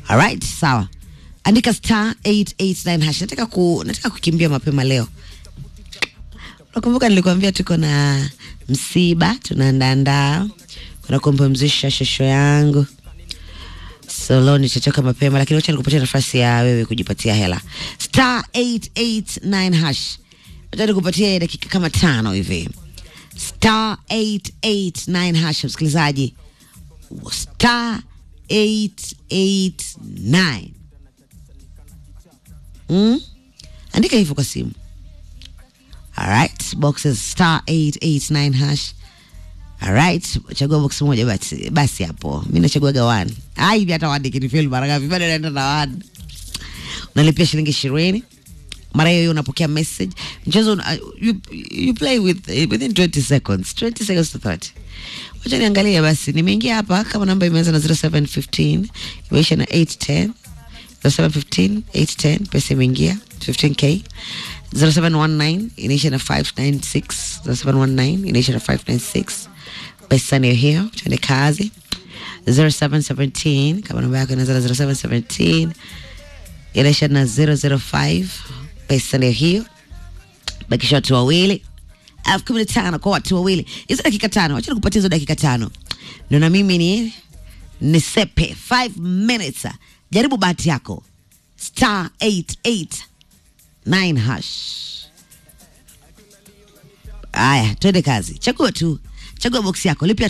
Alright, sawa. Andika star 889 hash. Nataka ku nataka kukimbia mapema leo. Nakumbuka nilikwambia tuko na msiba tunaandaandaa kuna kumpumzisha shosho yangu so leo nitachoka mapema, lakini wacha nikupatia nafasi ya wewe kujipatia hela star 889 hash. Wacha nikupatia dakika kama tano hivi star 889 hash, msikilizaji star 889 mm? Andika hivyo kwa simu. Alright, boxes star 889 hash. Alright, chagua box moja basi basi hapo. Mimi nachaguaga one. Ai, hivi hata one kinifeel mara ngapi? Bado naenda na one. Unalipia shilingi 20. Mara hiyo hiyo unapokea message. Mchezo uh, you, you play with uh, within 20 seconds. 20 seconds to 30. Wacha niangalie basi. Nimeingia hapa kama namba imeanza na 0715, imeisha na 810. 0715 810 pesa imeingia 15k 0719 inaisha na 596 0719 inaisha na 596 pesa ndio hiyo tuende kazi 0717 kama namba yako inaanza na 0717 inaisha na 005 pesa ndio hiyo bakisha watu wawili elfu kumi na tano kwa watu wawili hizo dakika tano wacha nikupatia hizo dakika tano ndio na mimi ni nisepe 5 minutes jaribu bahati yako star 889 hash aya twende kazi chagua tu chagua boksi yako lipia